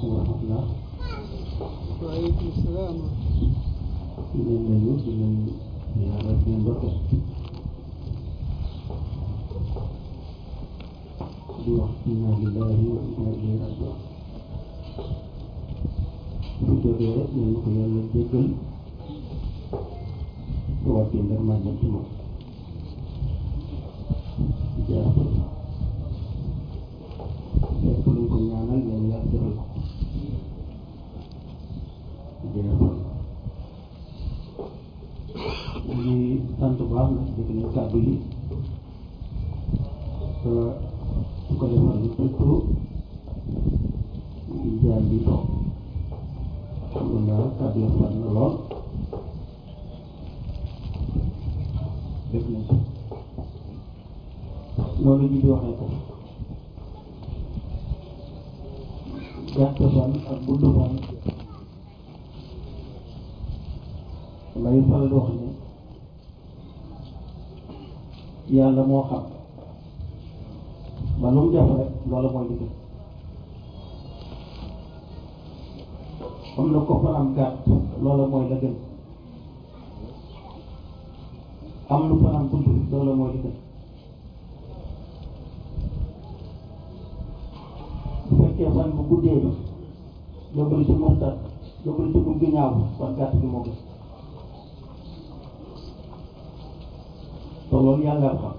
salaamaaleykum wa rahmatulah. waaleykum salaam. di leen nuyu di leen ñaanal di leen ndokkeel. di wax inna lillahi wa inna ilayhi rajiun. bu jógee rek nañ ko yàlla jéggal. te wàccee ndar maa jëm ci moom. jaafal. lépp luñ ko ñaanal yàlla yàlla defal ko. jaafal. ñu ngi sant baax nag dégg nañ kàddu yi su ko defal lu surtout ngi jaar bi toog alhamdulilah kàddu yi mat na lool def nañ ko loolu ji di waxee ko gàtt fan ak gudd fan lay faral di wax ne yàlla moo xam ba lu mu def rek loolu mooy liggéey comme na ko fanam gàtt loolu mooy la gën am lu fanam gudd loolu mooy li gën bu fekkee fan bu guddee bi yóbbul ci murtat yóbbul ci gum gi ñaaw kon gàtt gi moo gën te loolu yàlla xam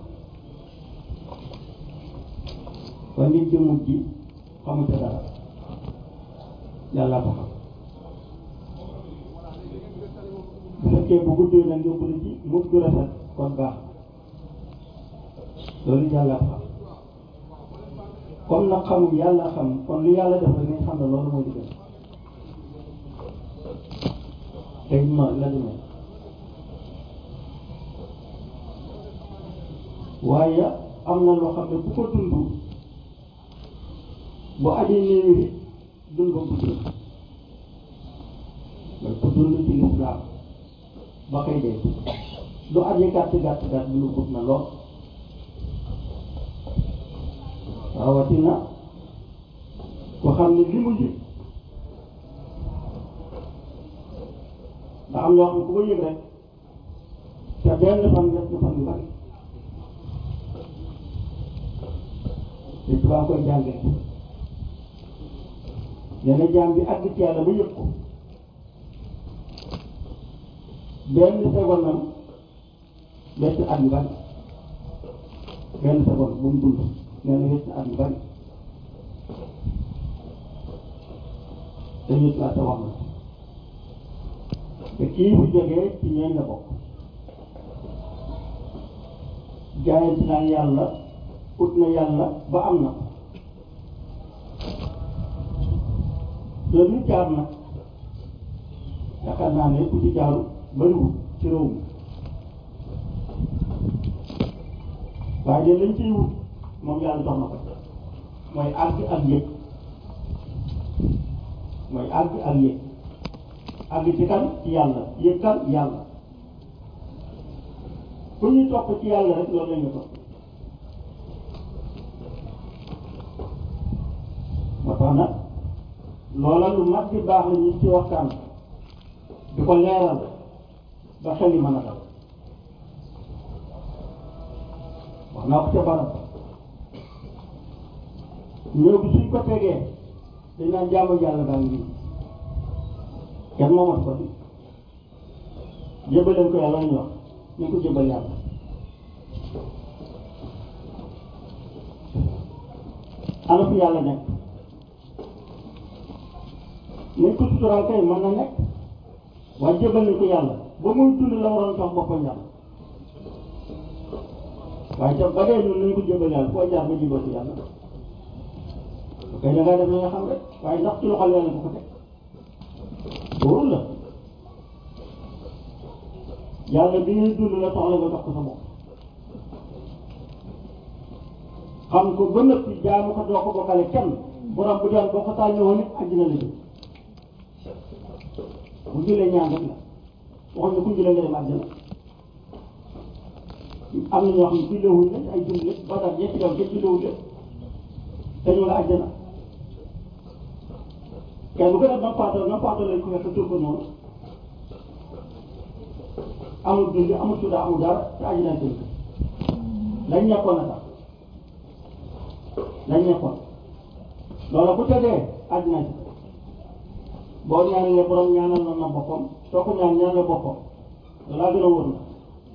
waaye nit ci mujj xamu ca dara yàlla ko xam bu fekkee bu guddee nag yóbbu la ci mujj gu rafet kon baax loolu yàlla ko xam comme nag xamul yàlla xam kon lu yàlla def rek nañ xam ne loolu mooy di gën tey ma la di mel waaye am na loo xam ne ku ko dund bu aji néewi dund ba gudd la ku dund ci lislaam ba koy dee lu aji gàtt gàtt gàtt dund gudd na lool rawatina ko xam ne li mu ji ndax am loo xam ne ku ko yëg rek te benn fan ñett fan yu bari te tubaab koy jàngee nee na jaam bi àgg ci yàlla ba yëg ko benn seconde nam ñetti at yu bari benn seconde bu mu dund nee na ñetti at yu bari te ñett laa te wax na te kii bu jógee ci ñeen la bokk jaayante naa yàlla ut na yàlla ba am na loolu ñu jaar nag yaakaar naa ne ku ci jaaru bariwul ci réew mi waaye de lañ ciy wut moom yàlla jox na ko mooy àgg ak yëg mooy àgg ak yëg àgg ci kan ci yàlla yëg kan yàlla ku ñuy topp ci yàlla rek loolu la ñu topp moo tax nag loola lu mat di baax la ñu ci waxtaan di ko leeral ba xel yi mën a dal wax naa ko ca barab ñëw bi suñ ko tegee dañ naan jaamu yàlla baa ngi kenn moomat ko di jëbaleen ko yàlla ñu wax ñu ko jëbal yàlla ana fi yàlla nekk nañ ko sutural kay mën na nekk waaye jëbal nañ ko yàlla ba muy dund la waroon jox boppam yàlla waaye ca ba dee ñun nañ ko jëbal yàlla foo jaar ba jëbal ko yàlla ok da ngaa def li nga xam rek waaye ndax ci loxol yàlla bu ko teg wóorul la yàlla bi ngay dund la soxla nga jox ko sa bopp xam ko ba nëpp jaamu ko doo ko bokkale kenn borom bu doon boo ko tànnee woon it àddina la jëm bu julee ñaan rek la waxuñ ne ku julee nga dem àddina am na ñoo xam ne jullewuñ la ay julli ba tax ñetti yow kenn jullewuñ la te ñu nga àddina kenn bu ko def nampaatoo nampaatoo lañ ko fekk tur ko noonu amul dund amul suda amul dara te aji nañ tënk lañ nekkoon a tax lañ nekkoon loolu ku ca dee aji nañ boo ñaanalee borom ñaanal na na boppam soo ko ñaan ñaanal boppam loolaa gën a wóor na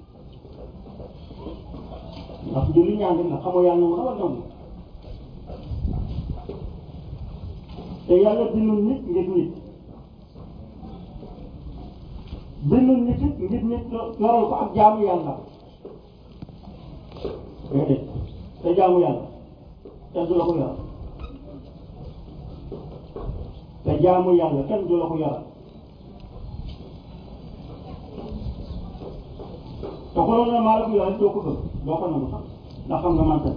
ndax julli ñaan rek la xamoo yàlla mu xamal nangu te yàlla bindul nit ngir nit bindul nit it ngir nit yoral ko ak jaamu yàlla déedéet te jaamu yàlla kenn du la ko yoral te jaamu yàlla kenn du la ko yoral te ko loolu ne maa la ko yoral doo ko gëm doo ko nangu sax ndax xam nga mante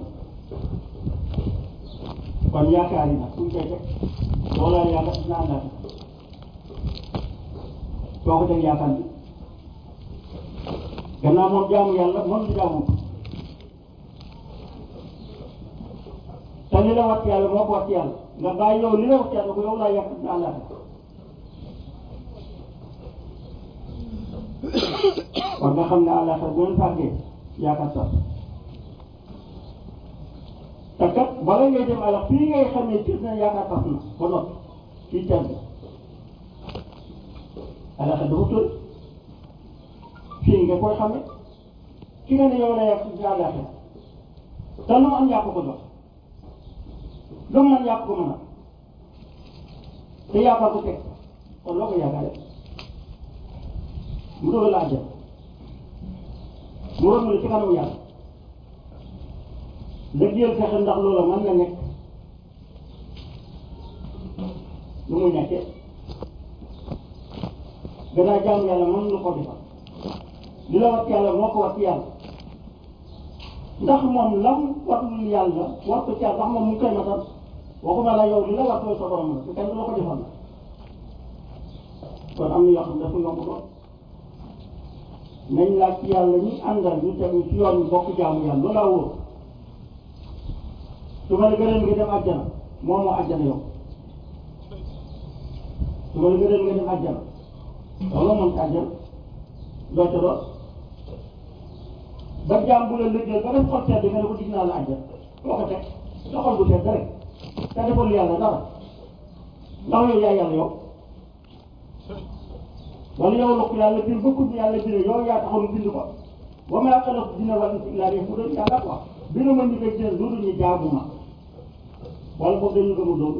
kon yaakaar yi nag fu ñu koy teg loolaa yaakaar dina àndaate soo ko teg yaakaar bi gannaaw moom jaamu yàlla moom di jaamu te li la wat yàlla moo ko wat yàlla nga bàyyi yow li la wat yàlla ko yow laa yaakaar dina àndaate kon nga xam ne àllaaxira bu ngeen fàggee yaakaar sax te kat bala ngay dem àll fii ngay xam ne gis na yaakaar sax na ba noppi fii teel bi àllaaxira dafa tóy fii nga koy xame ki nga ne yow la yàq ci àllaaxira te lu mu am yàq ko jox lu mu mën yàq ko mën a te yaakaar ko teg kon loo ko yaakaare mu doog la àjjal mu romb la ci kanamu yàlla lëggéeyal fexe ndax loola mën na nekk lu muy nekkee gannaaw jaamu yàlla mën lu ko defal li la wat yàlla moo ko wat yàlla ndax moom lam watul yàlla war ko ca ndax moom mu ngi koy matal waxuma la yow li la watoo sa borom la te kenn du la ko defal la kon am na yoo xam ne dafa yomb lool nañ laaj ci yàlla ñi àndal ñu tegu ci yoon ñu bokk jaamu yàlla loolu laa wóor su ma la gënal nga dem àjjana moom moo àjjana yow su ma la gënal nga dem àjjana loolu moom ci àjjana doo ca doon ba jaam bu la liggéey ba def xol sedd nga ne ko dig naa la àjjana boo ko teg sa xol bu sedd rek te defal yàlla dara ndax yow yaa yàlla yow wala yow la ko yàlla bind bokkul bi yàlla bind yow yaa taxoon bind ko ba ma xalaq dina wal insa illa liya'budun yàlla quoi bind ma ñu koy jël lu dul ñu jaamu ma wala boog dañu gëmul loolu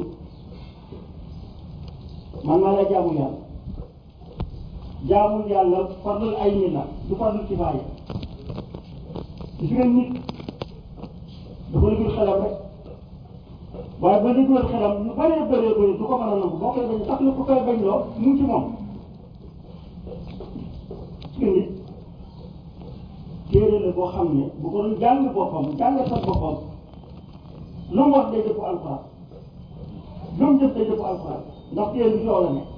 man maa la jaamu yàlla jaamu yàlla fardul ay nit la du fardul kifaaya gis nga nit dafa liggéey xelam rek waaye ba liggéey xelam lu bëree bëree bëri du ko mën a nangu boo koy bañ sax lu ko koy bañ loo mu ngi ci moom gis nga nit téere la boo xam ne bu ko doon jàng boppam jàng sa boppam lu mu wax day dëpp alxuraan lu mu def day dëpp alxuraan ndax téere bi ci yow la ne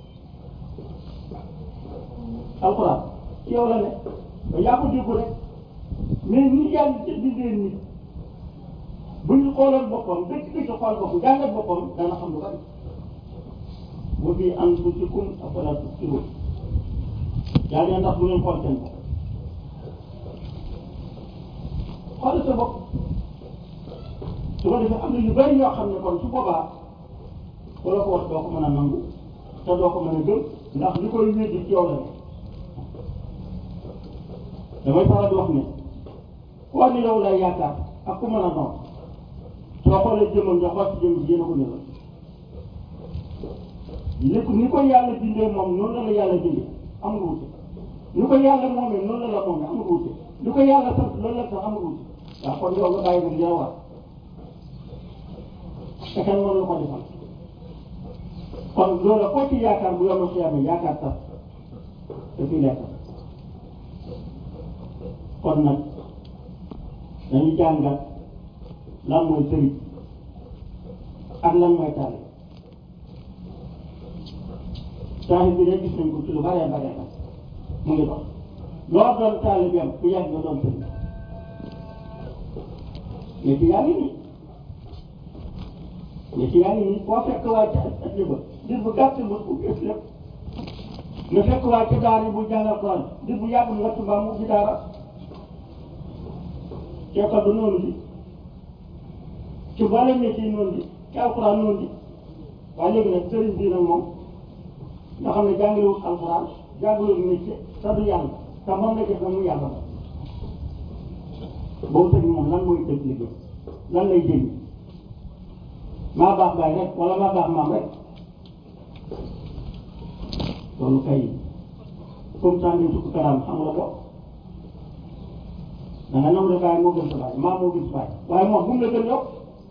alxuraan ci yow la ne ba yaa ko déggu rek mais ni yàlla ci bindee nit bu ñu xooloon boppam dëkk dëkk xool boppam jàngat boppam dana xam lu bari wa fii anfusikum afalaa tubsiruun yàlla ndax bu ngeen xool seen bopp xool sa bopp su ko defee am na yu bari yoo xam ne kon su boobaa ku la ko wax doo ko mën a nangu te doo ko mën a gëm ndax li koy wéddi ci yow la ne damay faral di wax ne ku wax ne yow lay yaakaar ak ku mën a doon soo xoolee jëmmam nga xool si jëmm ji yéen a ko ñëwal li ko ni ko yàlla bindee moom noonu la la yàlla bindee amul wuute ni ko yàlla moomee noonu la la moomee amul wuute li ko yàlla sant loolu la sax amul wuute waaw kon yow nga bàyyi nag li la war te kenn mënu la ko defal kon loolu koo ci yaakaar bu yomal xiyaame yaakaar sax te fii lekk kon nag dañuy jàngat lan mooy sëriñ ak lan mooy taalibe taalibe bi de gis nañ ko ci lu baree baree ba mu ngi dox loo doon taalibeem bu yàgg nga doon sëriñ mais ci yaa ngi nii mais ci yaa ngi nii boo fekk waa ca at ba dir bu gàtt ba ubbi ëpp lépp nga fekk waa ca daara yi bu jàngal Quran dir bu yàgg nga tubaab mu ubbi daara ceekal ba noonu bi ci boole métier yi noonu bi ci alxuraan noonu bi waaye léegi nag sëriñ bii nag moom nga xam ne jàngalewul alxuraan jàngalewul métier te du yàlla te moom la def na mu yàlla ba boobu sëriñ moom lan mooy dëgg liggéey lan lay jëriñ maa baax baay rek wala maa baax maam rek loolu kay comme ça ngeen sukk karaam xam nga ko da nga nangu ne baay moo gën sa baay maam moo gën sa baay waaye moom bu mu la gën yokk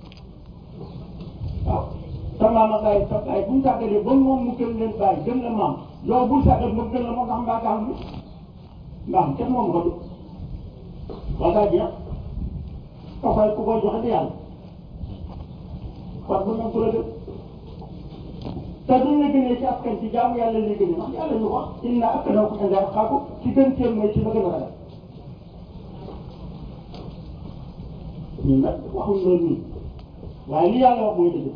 waaw sa maam ak baay sa baay bu mu sàggalee ba moom mu gën leen baay gën la maam yow bul sàggal mu gën la moo tax mbaa kaa bi mbaa kenn moom ko du wala daa jeex ka koy ku koy joxe di yàlla kon bu ñu ko la gën te duñ la gënee ci askan ci jaamu yàlla lay gënee ndax yàlla ñu wax inna akramakum inda atqaakum ci gën teel mooy ci ba gën a ragal ñun nag waxuñ loolu nii waaye li yàlla wax mooy dëgg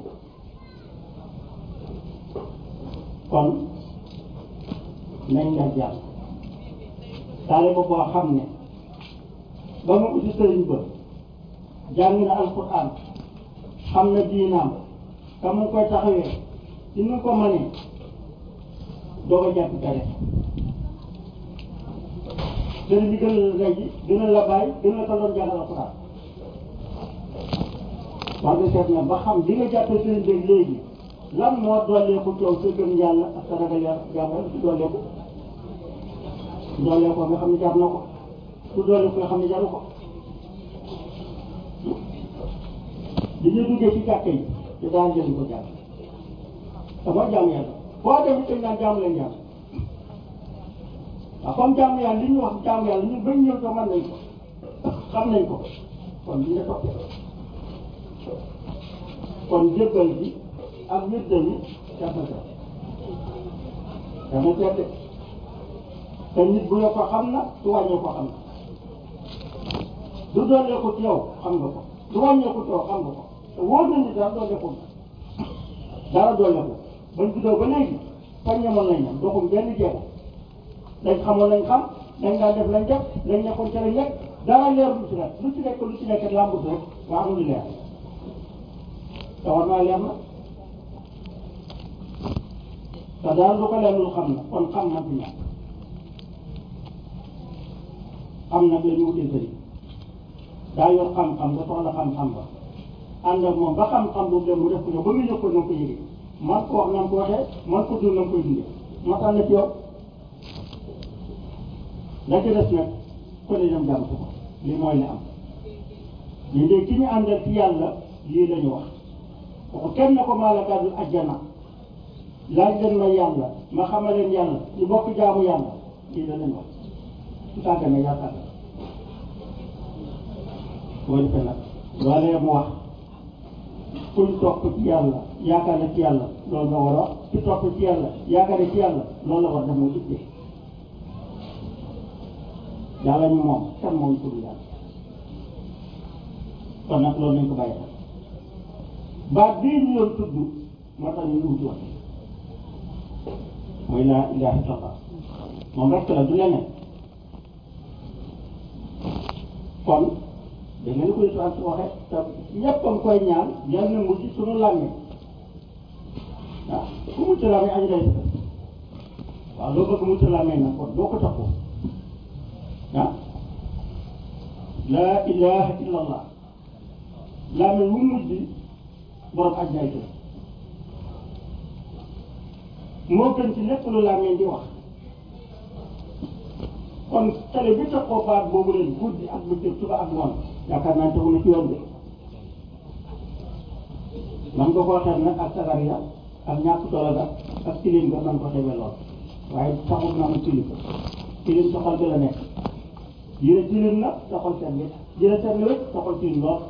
kon nañ nga jàll taale ba boo xam ne ba mu uti sëriñ ba jàng na alquran xam na diinaam te mu ngi koy taxawee ci nu ko mënee doo ko jàpp dara sëriñ bi gën la ndey ji gën la bàyyi gën la ko doon jàngal alquran wax nga seet na ba xam li nga jàppee sëriñ bi léegi lan moo dooleeku coow sa gëm yàlla ak sa ragal yàlla jàmm yàlla su dooleeku su dooleeku nga xam ne jar na ko su dooleeku nga xam ne jaru ko li ñu duggee ci jàkka yi te daan jël ko jàpp te mooy jàmm yàlla boo dem dañ naan jàmm leen jàmm waaw comme jàmm yàlla li ñu wax jàmm yàlla ñun bañ ñëw ko mën nañ ko xam nañ ko kon li nga topp kon jébbal bi ak wirde bi def na seet def na seet de te nit bu yoo ko xam na su wàññee ko xam na du doolee ko ci yow xam nga ko du wàññee ko ci yow xam nga ko te wóor na ni dara doolee ko dara doolee ko bañ juddoo ba léegi fañ ñamoon lañ ñam doxum benn jeexu dañ xamoon lañ xam dañ daan def lañ def lañ nekkoon ca lañ nekk dara leer lu ci nekk lu ci nekk lu ci nekk làmbut rek waa amul leer te war naa leer na te daal du ko leer lu xam na kon xam na fi ñàkk xam nag la ñu wutee sëriñ daa yor xam-xam nga soxla xam-xam ba ànd ak moom ba xam-xam boobu dem mu def ko ne ba nga yëg ko na nga ko yëgee man ko wax na nga ko waxee man ko dund na nga koy dundee moo tax na ci yow la ci des nag ko ne dem jàmm ko li mooy li am ñu léegi ki ñu àndal ci yàlla lii la ñu wax waxu kenn na ko maalakaadul ajjana laaj leen ma yàlla ma xamal leen yàlla ñu bokk jaamu yàlla lii la leen wax su tàggane yaa tàgg boo defee nag loolee mu wax kuñ topp ci yàlla yaakaar na ci yàlla loolu nga war a wax ci topp ci yàlla yaakaar ci yàlla loolu la war def mooy ittee yàlla ñu moom kan moom tudd yàlla kon nag loolu nañ ko bàyyi xel baat bii ñu doon tudd moo tax ñu wuti wax mooy laa ilaaha illallah moom rek la du leneen kon da nga ni ko yëtu su waxee te ñëpp a ngi koy ñaan yal na mujj suñu làmmee waaw ku mucc làmmee añ day waaw loo bëgg mucc làmmee nag kon doo ko taxoo ah laa ilaha illallah làmmee wu mujj borom aj day tëdd moo gën ci lépp lu làmmee di wax kon tele bi taxoo baat boobu leen guddi ak bëccëg suba ak ngoon yaakaar naa tegu na ci yoon bi man nga koo xeeb nag ak sagar ya ak ñàkk solo ga ak tilim ga man ko xeebe lool waaye taxul na mu tilim tilim sa xol bi la nekk yére tilim na sa xol seet bi yére seet na wécc sa xol tilim lool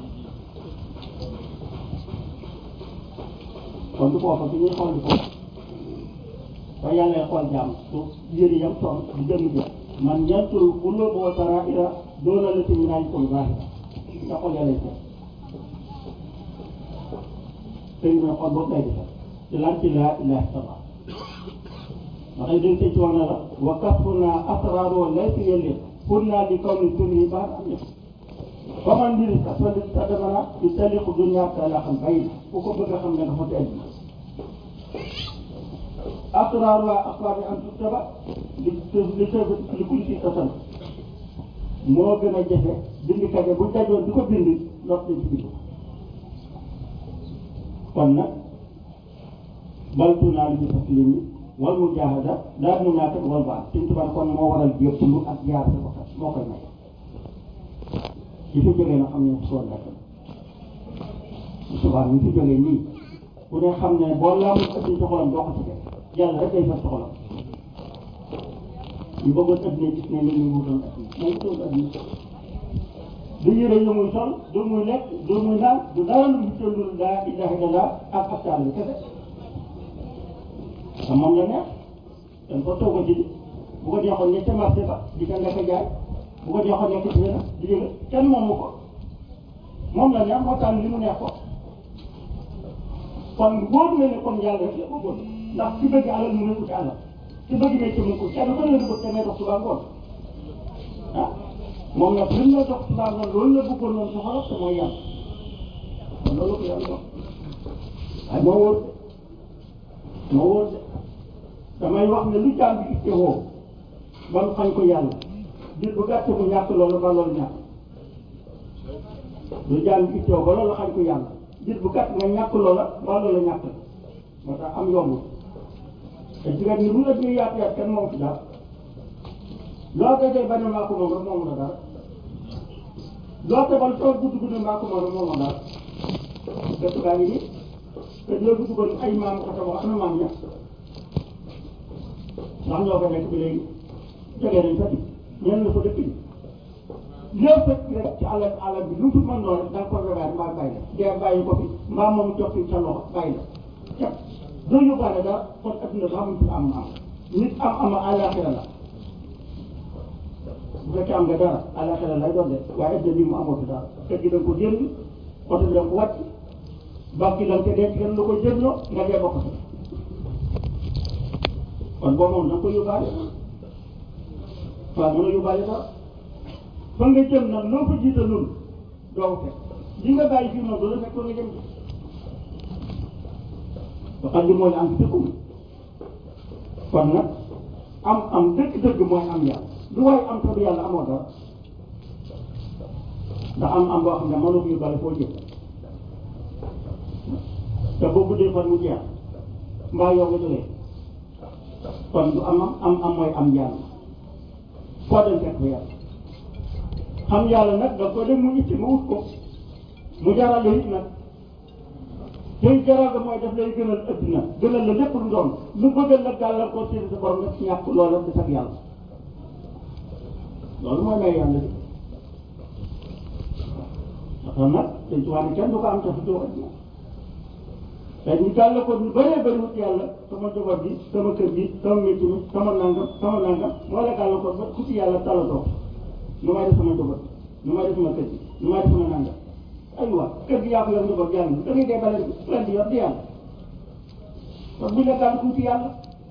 kon du foofa bi ñuy xool di foofu ba yàlla xool jàmm su yëri yam son di jëmm jëm man yantul quluba wa saraira doona lati min ayikul zahira sa xol yàlla seet sëñ bi xol boobu lay defar ci lan ci laa ilaha illallah ndax ay dañ sëñ ci wax na la wa kasfuna asraar wa laysa yelli pour naa di kaw ni tur yi baax am na faman mbiri kasfali tadamana di taliqu dunya la xam bay ku ko bëgg a xam ne nga fa tedd asraar waa asraar yi am tuttaba li li li kuñ ci tasal moo gën a jafe bindkat yi bu dajoon di ko bind lot nañ ci bind kon nag baltu naa li ñu taslimi wal mujahada daal mu naata wal baax suñ tubaab kon moo waral jébbalu ak jaar sa bakkat moo koy may ci fi jógee na xam ne soo nekk subaa ñu fi jógee nii ku ne xam ne boo laamul ëddi sa xolam doo ko ci def yàlla rek day fas sa xolam ñu bëggoon adduna gis ne li ñu wutoon adduna moom wutoon adduna du yére yu muy sol du muy lekk du muy naan du dara lu mu tëllul laa ilaha illallah ak aftaal bi kese te moom la neex dañ ko toog a ji bu ko jeexoon ne ca marché ba di ko nekk jaay bu ko jeexoon nekk ci benn di jël kenn moomu ko moom la neex moo tax li mu neex ko kon wóor na ne kon yàlla rek la bëggoon ndax ci bëgg alal mu ngi uti alal ci bëgg métier mu ko kenn ko la bëgg te ngay dox suba ngoon ah moom nag li mu la dox suba ngoon loolu la bëggoon noonu soxla te mooy yàlla kon loolu ko yàlla dox waaye moo wóor de moo wóor de damay wax ne lu jaam bi itte woo ba mu xañ ko yàlla dir bu gàtt mu ñàkk loolu ba loolu ñàkk lu jaam bi itte woo ba loolu xañ ko yàlla dir bu gàtt nga ñàkk loola ba loolu ñàkk moo tax am yombul te jigéen ñi lu la ñuy yaatu yaatu kenn moom ci dara loo dajee bañ a maa ko moom rek moomu la dara loo tebal tool gudd gudd maa ko moom rek moomu dara dëkk baa ngi nii te ñoo fi duggoon ay maam ko tabax ana maam ña ndax ñoo ko nekk bi léegi jógee nañ fa di ñenn la fa dëkk bi lépp fekk rek ci àll àll bi lu mu fi mën noonu rek da nga ko rebaat mbaa bàyyi la dee bàyyi ko fi mbaa moom jox fi sa loxo bàyyi la képp doo yóbbaale dara kon adduna ba xamuñ fi am am nit am ama àllaaxira la bu fekkee am nga dara àllaaxira lay doon de waaye adduna bi mu amoo fi dara kër gi da nga ko jënd oto bi da nga ko wàcc banque la nga denc kenn lu ko jëndoo nga dee bokk kon boo moom da nga ko yóbbaale waaw mën a yóbbaale dara fa nga jëm nag loo fa jiitalul doo ko fekk li nga bàyyi fii moom doo la fekk fa nga jëm waxal li mooy am dëkkum kon nag am am dëgg-dëgg mooy am yàlla lu waaye am sax yàlla amoo dara ndax am am boo xam ne mënoo ko yóbbaale foo jëm te boo guddee fan mu jeex mbaa yow nga jógee kon du am am am mooy am yàlla foo dem fekk fa yàlla xam yàlla nag da ko dem mu itti mu wut ko mu jaral la it nag tey jaral ga mooy daf lay gënal adduna gënal la lépp lu doon lu bëggal la gàllar ko seen sa borom nga ñàkk loola di sag yàlla loolu mooy may yàlla bi ndax nag dañ ci wax ne kenn du ko am te fu doo adduna te ñu gàll ko ñu bëree bëri wut yàlla sama jabar bi sama kër gi sama métier mi sama nangam sama nangam moo la gàll ko ba ku ci yàlla talatoo nu may def sama jabar nu may def sama kër gi nu may def sama nangam aywa kër gi yaa ko yor njaboot yàlla da ngay dee bale leen di yor di yàlla kon bu la gàll tuuti yàlla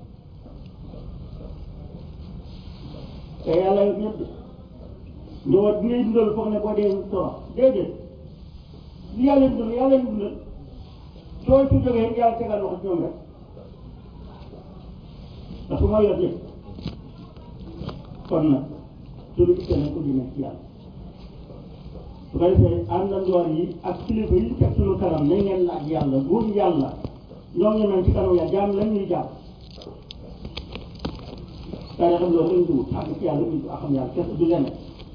te yàlla yor ñëpp njaboot bi ngay dundal foog ne boo dee torox déedéet li yàlla dundal yàlla dundal soo ci jógee yàlla tegal loxo ci ñoom rek parce que mooy yor lépp kon nag suñu itte nañ ko di nekk ci yàlla su ko defee àndandoor yi ak kilifa yi teg suñu kanam nañ leen laaj yàlla buur yàlla ñoom ñu mel ci kanam yàlla jaam lañ ñuy jaam daa xam loolu lañ dugg ak ci yàlla ñu xam yàlla kese du leneen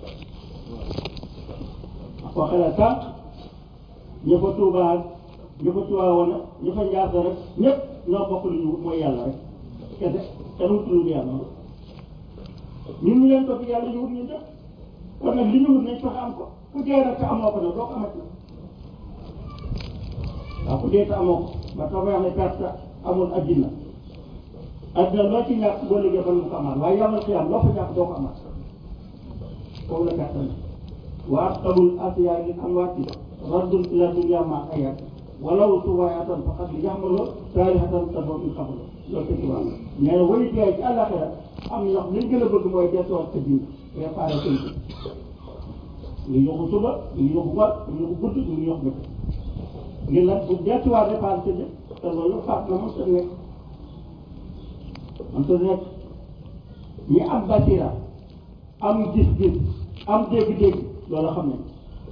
koo xelal sànq ña fa tuubaat ñu fa tuwaawoon ñu fa njaasa rek ñëpp ñoo bokk lu ñu wut mooy yàlla rek kese kenn wut lu yàlla ñun ñu leen topp yàlla ñu wut ñu def kon nag li ñu wut nañ fexe am ko ku dee nag te amoo ko nag doo ko amati waaw ku dee te amoo ko ba tax wax ne perte amul addina addina loo ci ñàkk boo liggéey ba mu ko amaat waaye yamal xiyam loo fa ñàkk doo ko amaat foofu la perte ne waa xamul asiyaay li am waati raddul ila dunya ma ayat walaw suwaayatan faqat li yaxmaloo taarixatan tadoon ñu xamaloo loolu sëñ Tuubaa nee na way dee ci àllaxira am na ñoo liñ gën a bëgg mooy deesuwaat sa diin préparé sëñ bi ñu yóbbu suba ñu yóbbu ngoon ñu yóbbu guddi ñu yóbbu bëccëg ngir nag bu deesuwaat réparé sa jëf te loolu faat na mos a nekk mos a nekk ñi am basira am gis-gis am dégg-dégg loolu xam nañ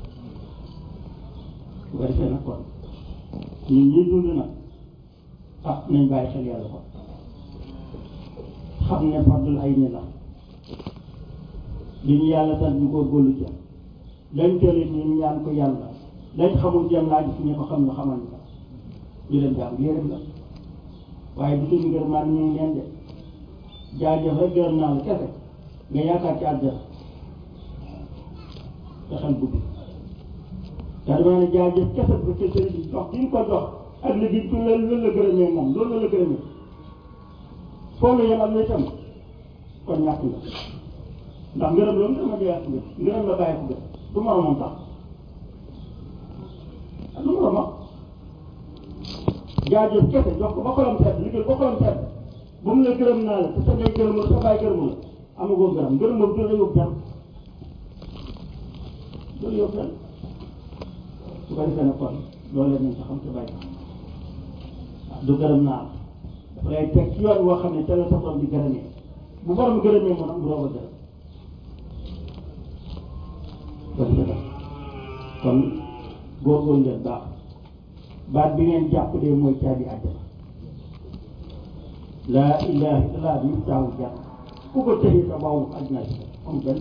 bu ko defee nag kon ñun ñuy dund nag ah nañ bàyyi xel yàlla kon xam ne fardul ay ni la li ñu yàlla sant ñu góorgóorlu ca lañ jëlee ñun ñaan ko yàlla lañ xamul jëm laaj fi ñu ko xam ne xamal ñu ko ñu dem jàng yéeram la waaye du suñu ngër maan ñu ngi leen de jaajëf rek gërëm naa la kese nga yaakaar ci àddina te xel guddi te dama ne jaajëf kese bu fekkee sëriñ bi jox bi ñu ko jox ak li bi loolu loolu la gërëmee moom loolu la gërëmee foofu la yemal ne tam kon ñàkk nga ndax ngërëm loolu dama dee yàq nga ngërëm la bàyyi ko gën du moromam sax ah du moromam jaajëf kese jox ko ba xolam sedd liggéey ba xolam sedd bu mu la gërëm naa la te sa ngay gërëm la sa bàyyi gërëmu la amagoo gërëm ngërëm boobu du la yóbbu fenn du la yóbbu fenn su ko defee nag kon loolu la nañ sa xam sa bàyyi waaw du gërëm naa la dafa lay teg ci yoon woo xam ne te la sa borom di gërëmee bu borom gërëmee moo tax mu doog a gërëm kon dëgg kon góorgóorlu leen baax baat bi ngeen jàpp de mooy caabi àjjana laa ilaha illallah bi taawu jàpp ku ko tëjee sa baawu àddina si am benn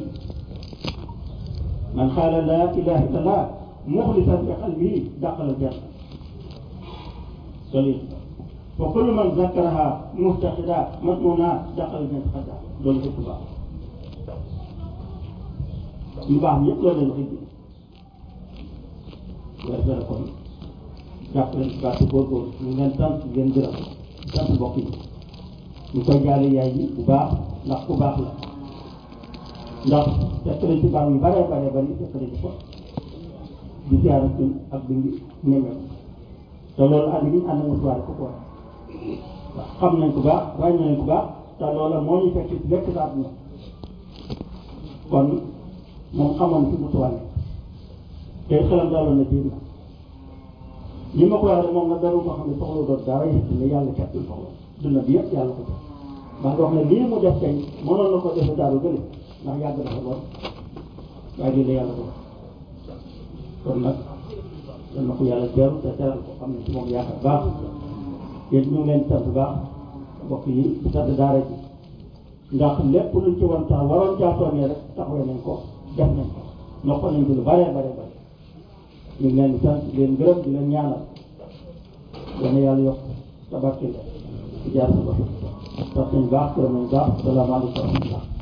man xaala laa ilaha illallah muxlisan bi qalbihi dàqala janna loolu fa kullu man zakaraha muftaqida matmuna dàqala janna xadda loolu fekk baax yu baax ñëpp loolu leen waxi bi waaye dara kon jàpp leen baatu góorgóorlu ñu ngeen sant ngeen gërëm sant mbokk yi ñu koy jaale yaay yi bu baax ndax ku baax la ndax fekk nañ ci baax yu bare bare bari fekk nañ ko di ziara suñ ak di ñemee te loolu ànd gi ñu ànd mutuwaay ko ko ndax xam nañ ko baax waaye nañ ko baax te loola moo ñu fekk ci lekk sa àdduna kon moom xamoon fi mutuwaay te xelam daloon na biir na li ma ko waxee moom nag daru ko xam ne soxla doon dara yëpp ne yàlla cat bi soxla dund bi yëpp yàlla ko def maa ngi wax ne lii mu def tey mënoon na ko defe daaru gële ndax yàgg na ko lool waaye lii la yàlla ko kon nag dan na ko yàlla teeru te teral ko xam ne ci moom yaakaar baax yéen ñu ngi leen sant baax mbokk yi di sant daara ji ndax lépp luñ ci woon tax waroon caa soññee rek taxawee nañ ko def nañ ko noppal nañ ko lu bare bare bare ñu ngi leen di sant di leen gërëm di leen ñaanal dana yàlla yokk tabarke la ci jaar sa bopp sant nañ baax gërëm nañ baax salaamaaleykum wa rahmatullah